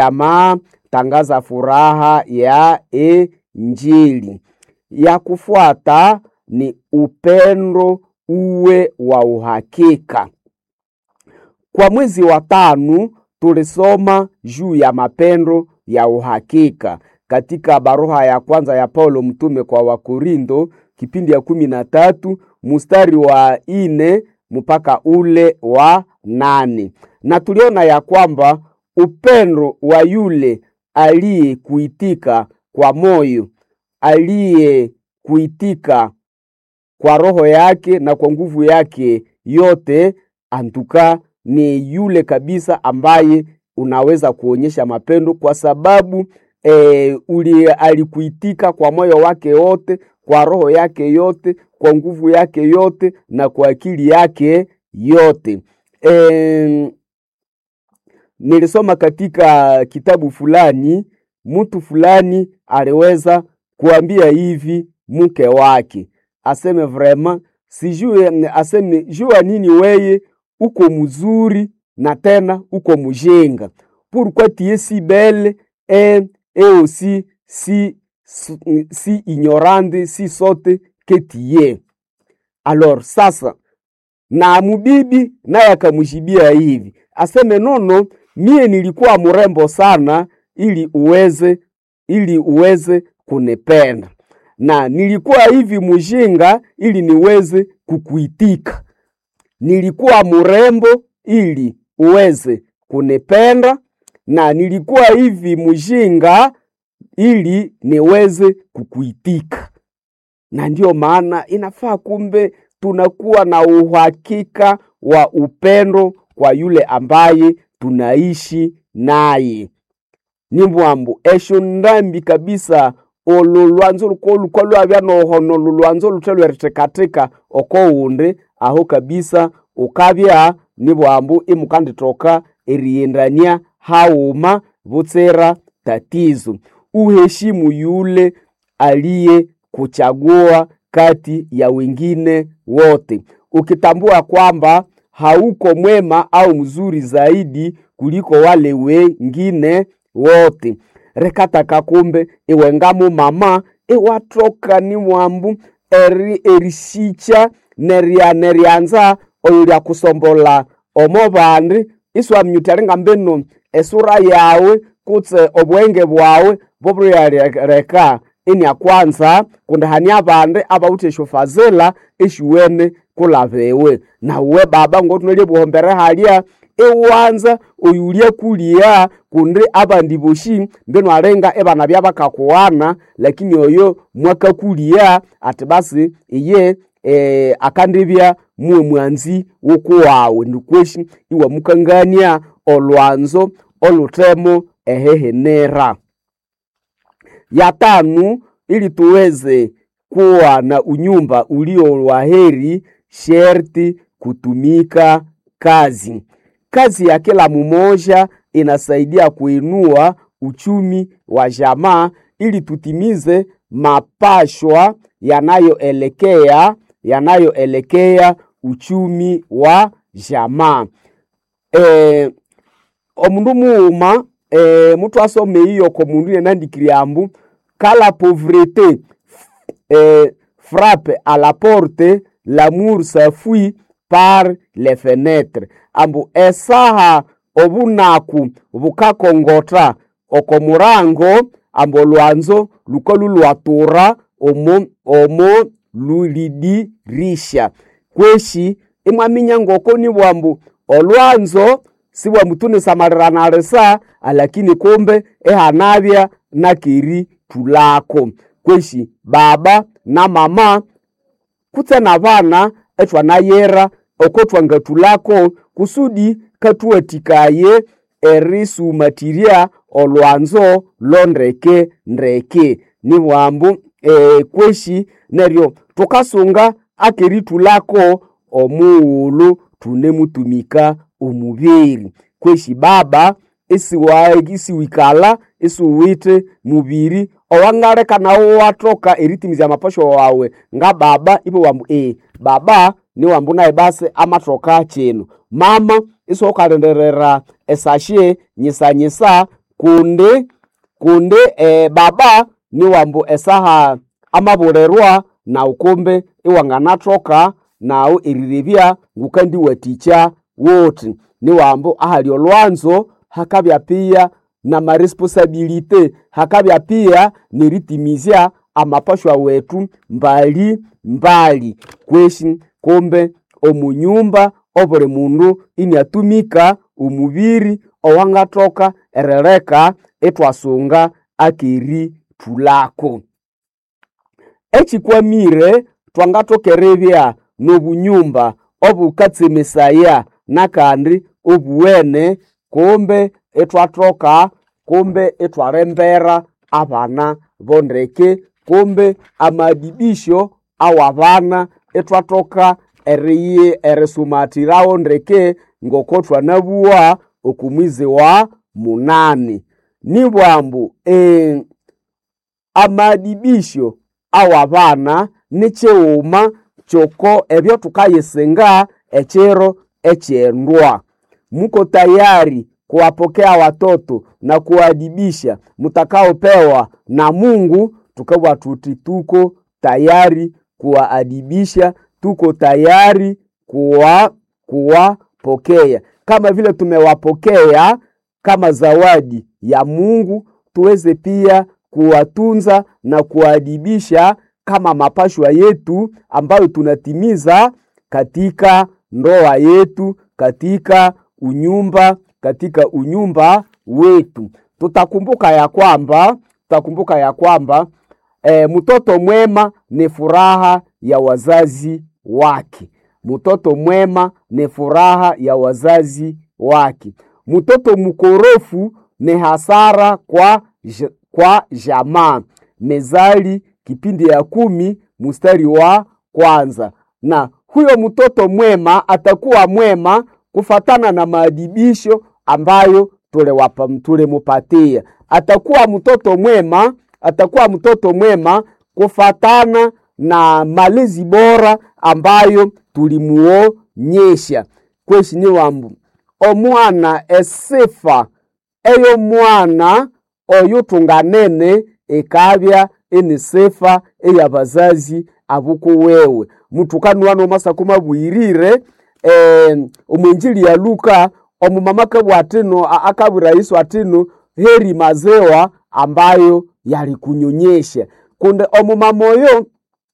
jamaa tangaza furaha ya Injili. Ya kufuata ni upendo uwe wa uhakika. Kwa mwezi wa tano tulisoma juu ya mapendo ya uhakika katika barua ya kwanza ya Paulo mtume kwa Wakorindo kipindi ya kumi na tatu mstari wa ine mpaka ule wa nane na tuliona ya kwamba upendo wa yule aliyekuitika kwa moyo, aliyekuitika kwa roho yake na kwa nguvu yake yote, antuka ni yule kabisa ambaye unaweza kuonyesha mapendo kwa sababu e, uli alikuitika kwa moyo wake wote, kwa roho yake yote, kwa nguvu yake yote na kwa akili yake yote. E, nilisoma katika kitabu fulani, mtu fulani aliweza kuambia hivi mke wake aseme vraiment sijue, aseme jua nini weye uko mzuri na tena uko mjinga pourquoi tu es si belle et, et aussi si, si ignorante si sote que tu es. Alors sasa na mubibi naye akamjibia hivi aseme nono, mie nilikuwa mrembo sana ili uweze ili uweze kunipenda na nilikuwa hivi mjinga ili niweze kukuitika. Nilikuwa mrembo ili uweze kunipenda, na nilikuwa hivi mjinga ili niweze kukuitika. Na ndiyo maana inafaa kumbe tunakuwa na uhakika wa upendo kwa yule ambaye tunaishi naye. ni mbwambu esho ndambi kabisa olo lwanzo luko luko lwabya nohono lulwanzo luthe lwerithekatheka oko wundi aho kabisa ukabya ni bwambu imukanditoka eriyendania hauma butsera tatizo uheshimu yule aliye kuchagua kati ya wengine wote ukitambua kwamba hauko mwema au mzuri zaidi kuliko wale wengine wote rekataka kumbe iwengamu mama iwatoka ni mwambu eri erisicha neria nerianza oyo lya kusombola omo bandi iswamnyutalinga mbino esura yawe kutse obwenge bwawe bobuliyaleka inia kwanza kundi hani abandi abawuthe eshofazela eshiwene kulabewe nauwe baba ngotunolie buhombere halya iwanza oyulya kuliya kundi abandi boshi mbeno alenga ebana byabakakuwana lakini oyo mwakakuliya ati basi iye e, akandibya muwe mwanzi wokuwawe ndikweshi iwamukangania olwanzo olutemo ehehenera ya tanu ili tuweze kuwa na unyumba ulio waheri sherti kutumika kazi kazi ya kila mmoja inasaidia kuinua uchumi wa jamaa ili tutimize mapashwa yanayoelekea yanayoelekea uchumi wa jamaa e, omundu muuma e, mutu asome iyo ko mundu yenandikiri ambu kala pauvreté e, frappe à la porte l'amour s'enfuit par les fenêtres ambu esaha obunaku bukakongota oko murango ambu olwanzo luko lulwatura omo, omo lulidirisha kweshi imwaminya ngoko ni bwambu olwanzo sibwambu tunisamalirana alakini kumbe ehanabya nakeri tulako kweshi baba na mama kutse na bana etwanayera oko twangatulako kusudi katuwatikaye erisumatirya olwanzo londeke ndeke ni bwambu e, kweshi neryo tukasunga akeritulako omughulu tunemutumika omubiri kweshi baba isiwikala isiwite mubiri owangaleka nawo watoka eritimizya amapasho wawe nga baba ibo wambu e baba ni wambu naye basi amatoka chino mama isiwokalenderera esashe nyisanyisa kundi kundi e, baba niwambu esaha amabulerwa na ukumbe iwanganathoka nawu erirevya ngukandiwathikya wuthi niwambu ahali olwanzo hakabya pia na maresponsabilite hakabya pia neritimizya amapashwa wetu mbali mbali kweshi kumbe omunyumba obuli mundu iniatumika omubiri owangathoka erileka ithwasunga akeri thulako ekikwamire twangathoka eribya n'obunyumba obukatsemesaya nakandi obuwene kumbe ithwathoka kumbe ithwalembera abana bondeke kumbe amadibisho awabana ithwathoka eriyi erisumathirawo ndeke ngoko thwanabuwa okumwizi wa munani nibwambu e, amadibisho awabana nikighuma kyoko ebyo thukayisinga ekiro ekyendwa muko tayari kuwapokea watoto na kuwaadibisha mutakaopewa na mungu tukabwa tuti tuko tayari kuwaadibisha tuko tayari kuwa kuwapokea kama vile tumewapokea kama zawadi ya mungu tuweze pia kuwatunza na kuwaadibisha kama mapashwa yetu ambayo tunatimiza katika ndoa yetu katika unyumba katika unyumba wetu tutakumbuka ya kwamba tutakumbuka ya kwamba e, mtoto mwema ni furaha ya wazazi wake mtoto mwema ni furaha ya wazazi wake mtoto mkorofu ni hasara kwa, j- kwa jamaa mezali kipindi ya kumi mstari wa kwanza na huyo mtoto mwema atakuwa mwema kufatana na maadibisho ambayo tulewapa tulimupatia atakuwa mtoto mwema atakuwa mtoto mwema kufatana na malezi bora ambayo tulimuonyesha kweshi ni wambu omwana esifa eyo mwana oyo tunganene ikabya ini sifa eyabazazi abukuwewe mutukani nomasako mabwirire eh, omwenjili ya luka omumama kabwa atino a- akabwira yesu atino heri mazewa ambayo yalikunyonyesha kunde omumama oyo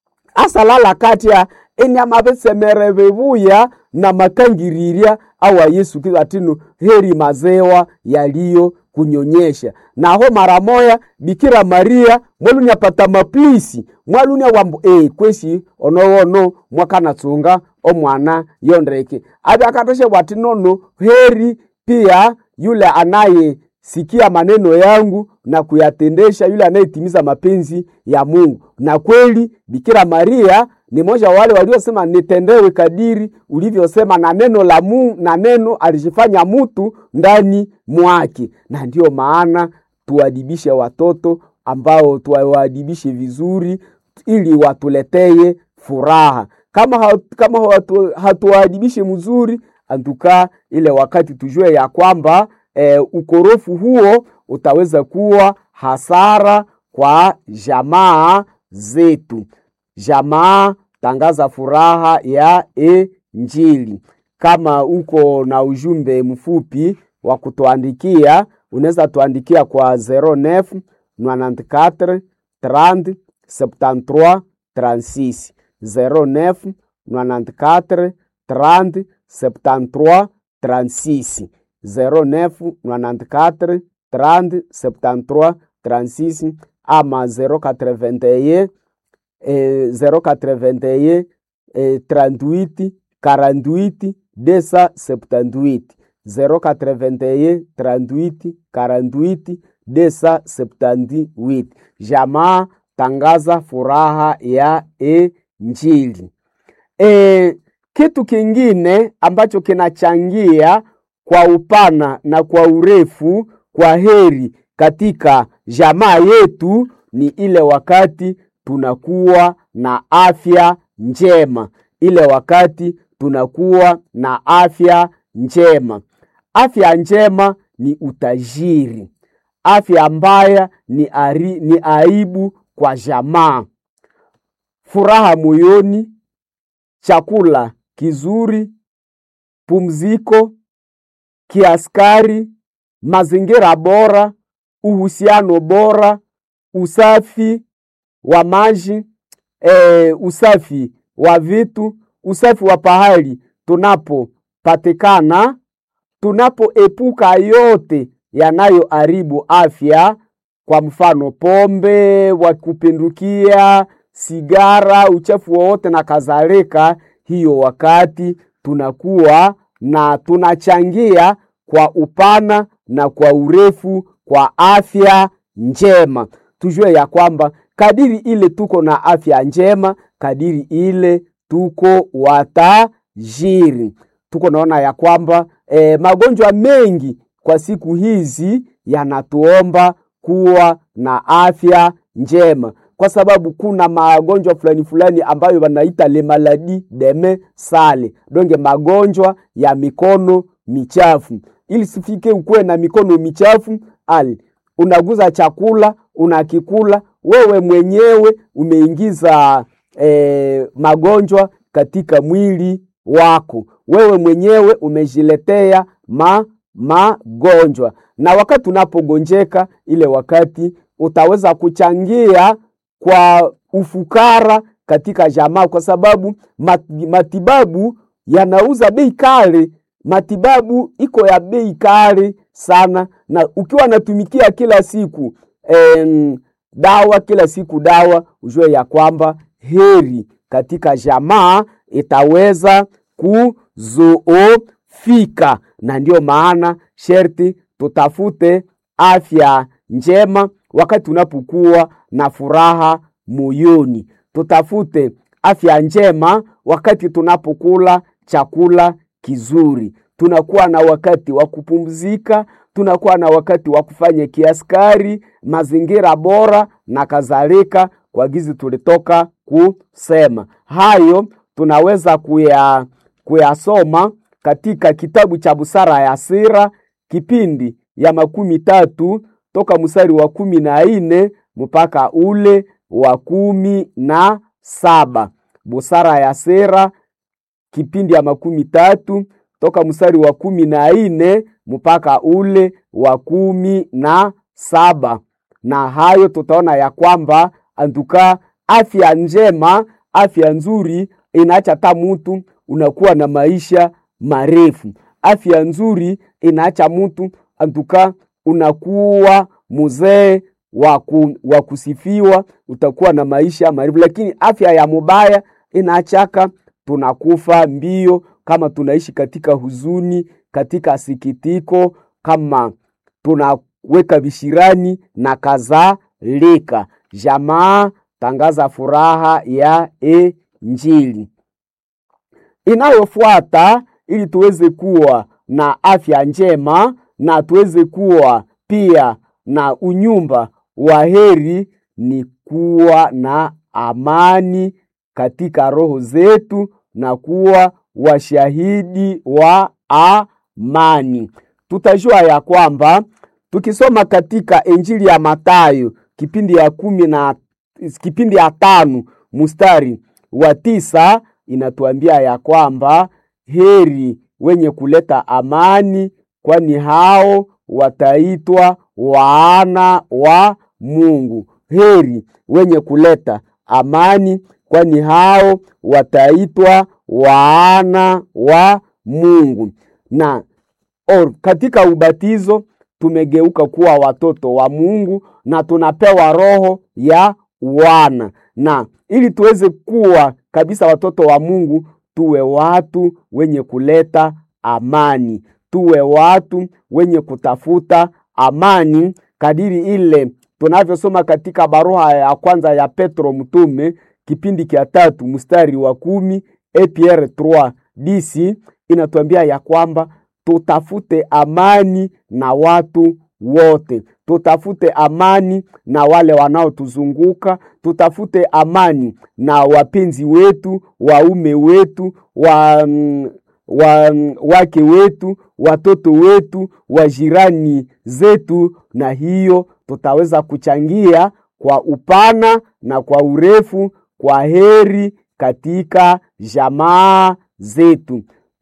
asalala katya enyama besemere bebuya na makangirirya awa yesu kristo atino heri mazewa yaliyo kunyonyesha naho mara moya bikira maria mwalunyapata maplisi mwalunya wambu e kwesi onowono mwakanatsunga omwana yondeke abe akatoshe bwati nono heri pia yule anaye sikia maneno yangu na kuyatendesha yule anayetimiza mapenzi ya mungu na kweli bikira maria ni moja wa wale waliosema nitendewe kadiri ulivyosema na neno la mungu na neno alijifanya mutu ndani mwake na ndiyo maana tuadibishe watoto ambao tuwaadibishe vizuri ili watuleteye furaha kama hatu, kama hatu, hatuwaadibishe mzuri antuka ile wakati tujue ya kwamba e, ukorofu huo utaweza kuwa hasara kwa jamaa zetu jamaa tangaza furaha ya injili kama uko na ujumbe mfupi wa kutuandikia unaweza tuandikia kwa 09 94 30 73 36 09 94 30 73 36 09 94 30 73 36 ama 081 eh, 081 eh, 38 48 278 081 38 48 278 jamaa tangaza furaha ya injili e, kitu kingine ambacho kinachangia kwa upana na kwa urefu kwa heri katika jamaa yetu ni ile wakati tunakuwa na afya njema ile wakati tunakuwa na afya njema afya njema ni utajiri afya mbaya ni, ari, ni aibu kwa jamaa. Furaha moyoni, chakula kizuri, pumziko kiaskari, mazingira bora, uhusiano bora, usafi wa maji, e, usafi wa vitu, usafi wa pahali tunapopatikana, tunapoepuka yote yanayoharibu afya, kwa mfano pombe wa kupindukia, sigara, uchafu wowote na kadhalika. Hiyo wakati tunakuwa na tunachangia kwa upana na kwa urefu kwa afya njema. Tujue ya kwamba kadiri ile tuko na afya njema, kadiri ile tuko watajiri. Tuko naona ya kwamba eh, magonjwa mengi kwa siku hizi yanatuomba kuwa na afya njema, kwa sababu kuna magonjwa fulani fulani ambayo wanaita le maladi deme sale donge, magonjwa ya mikono michafu. Ili sifike ukuwe na mikono michafu, ali unaguza chakula unakikula wewe mwenyewe umeingiza eh, magonjwa katika mwili wako, wewe mwenyewe umejiletea ma magonjwa na wakati unapogonjeka, ile wakati utaweza kuchangia kwa ufukara katika jamaa, kwa sababu matibabu yanauza bei kali. Matibabu iko ya bei kali sana, na ukiwa natumikia kila siku em, dawa kila siku dawa, ujue ya kwamba heri katika jamaa itaweza kuzoofika na ndiyo maana sherti tutafute afya njema wakati unapokuwa na furaha moyoni. Tutafute afya njema wakati tunapokula chakula kizuri. Tunakuwa na wakati wa kupumzika, tunakuwa na wakati wa kufanya kiaskari, mazingira bora na kadhalika, kwa gizi tulitoka kusema hayo, tunaweza kuya kuyasoma katika kitabu cha Busara ya Sira kipindi ya makumi tatu toka mstari wa kumi na nne mpaka ule wa kumi na saba. Busara ya Sira kipindi ya makumi tatu toka mstari wa kumi na nne mpaka ule wa kumi na saba. Na hayo tutaona ya kwamba antuka afya njema, afya nzuri inaacha hata mutu unakuwa na maisha marefu. Afya nzuri inaacha mtu antuka unakuwa mzee wa kusifiwa, utakuwa na maisha marefu. Lakini afya ya mubaya inaachaka tunakufa mbio, kama tunaishi katika huzuni, katika sikitiko, kama tunaweka vishirani na kadhalika. Jamaa tangaza furaha ya Injili inayofuata ili tuweze kuwa na afya njema na tuweze kuwa pia na unyumba wa heri, ni kuwa na amani katika roho zetu na kuwa washahidi wa amani. Tutajua ya kwamba tukisoma katika Injili ya Mathayo kipindi ya kumi na kipindi ya tano mstari wa tisa inatuambia ya kwamba heri wenye kuleta amani, kwani hao wataitwa wana wa Mungu. Heri wenye kuleta amani, kwani hao wataitwa wana wa Mungu. Na or, katika ubatizo tumegeuka kuwa watoto wa Mungu na tunapewa roho ya wana, na ili tuweze kuwa kabisa watoto wa Mungu, tuwe watu wenye kuleta amani, tuwe watu wenye kutafuta amani, kadiri ile tunavyosoma katika barua ya kwanza ya Petro mtume kipindi kia tatu mstari wa kumi APR 3 DC inatuambia ya kwamba tutafute amani na watu wote, tutafute amani na wale wanaotuzunguka, tutafute amani na wapenzi wetu, waume wetu, wa, wa, wake wetu, watoto wetu, wajirani zetu, na hiyo tutaweza kuchangia kwa upana na kwa urefu kwa heri katika jamaa zetu.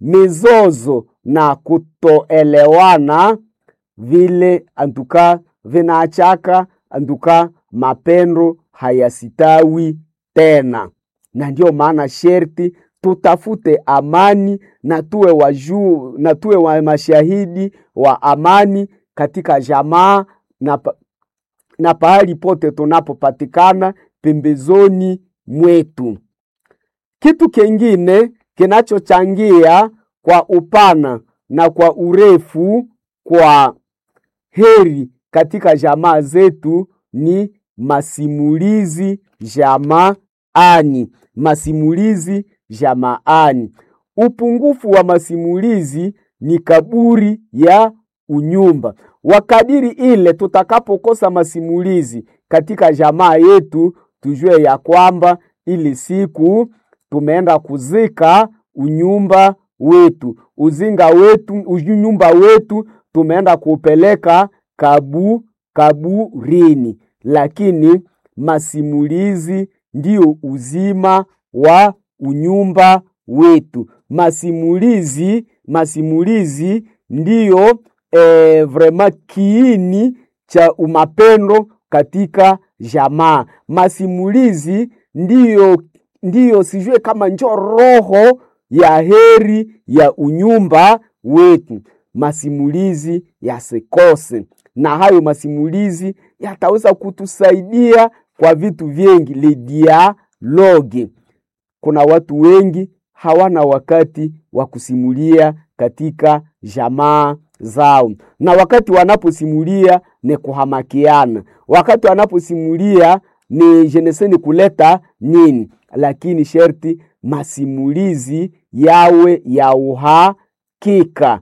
Mizozo na kutoelewana vile antuka vinaachaka antuka mapendo hayasitawi tena, na ndio maana sherti tutafute amani na tuwe wajuu na tuwe wa mashahidi wa amani katika jamaa na, pa, na pahali pote tunapopatikana pembezoni mwetu. Kitu kingine kinachochangia kwa upana na kwa urefu kwa heri katika jamaa zetu ni masimulizi jamaani. Masimulizi jamaani. Upungufu wa masimulizi ni kaburi ya unyumba. Wakadiri ile tutakapokosa masimulizi katika jamaa yetu, tujue ya kwamba ili siku tumeenda kuzika unyumba wetu, uzinga wetu, unyumba wetu tumeenda kupeleka kabu kaburini. Lakini masimulizi ndio uzima wa unyumba wetu. Masimulizi masimulizi ndiyo eh, vrema kiini cha umapendo katika jamaa. Masimulizi ndiyo ndiyo sijue kama njo roho ya heri ya unyumba wetu. Masimulizi yasikose, na hayo masimulizi yataweza kutusaidia kwa vitu vingi. Le dialogue, kuna watu wengi hawana wakati wa kusimulia katika jamaa zao, na wakati wanaposimulia ni kuhamakiana, wakati wanaposimulia ni jeneseni kuleta nini, lakini sherti masimulizi yawe ya uhakika,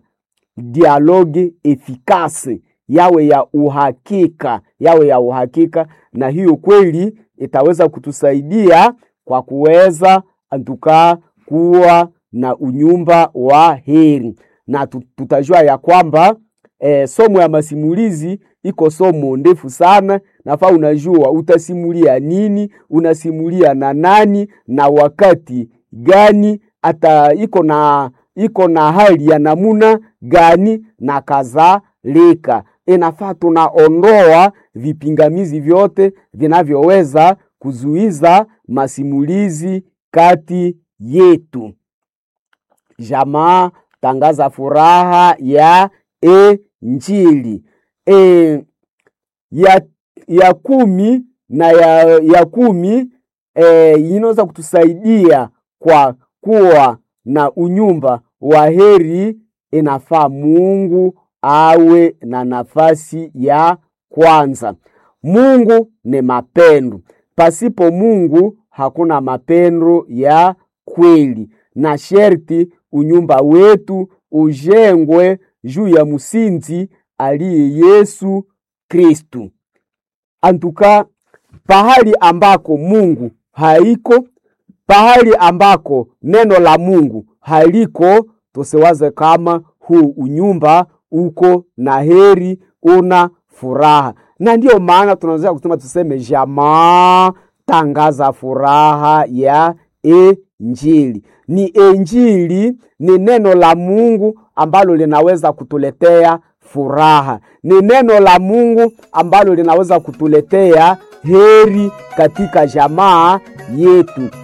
dialogue efikase yawe ya uhakika, yawe ya uhakika, na hiyo kweli itaweza kutusaidia kwa kuweza antukaa kuwa na unyumba wa heri, na tutajua ya kwamba e, somo ya masimulizi iko somo ndefu sana. Nafaa unajua utasimulia nini, unasimulia na nani na wakati gani, hata iko na iko na hali ya namuna gani na kadhalika. Inafaa tunaondoa vipingamizi vyote vinavyoweza kuzuiza masimulizi kati yetu. Jamaa tangaza furaha ya Injili. E, ya, ya kumi na ya, ya kumi e, inaweza kutusaidia kwa kuwa na unyumba wa heri. Inafaa Mungu awe na nafasi ya kwanza. Mungu ni mapendo, pasipo Mungu hakuna mapendo ya kweli, na sherti unyumba wetu ujengwe juu ya msingi aliye Yesu Kristu. Antuka, pahali ambako Mungu haiko, pahali ambako neno la Mungu haliko, tusiwaze kama huu unyumba uko na heri, una furaha. Na ndiyo maana tunaweza kusema tuseme, jamaa tangaza furaha ya Injili. Ni Injili, ni neno la Mungu ambalo linaweza kutuletea furaha. Ni neno la Mungu ambalo linaweza kutuletea heri katika jamaa yetu.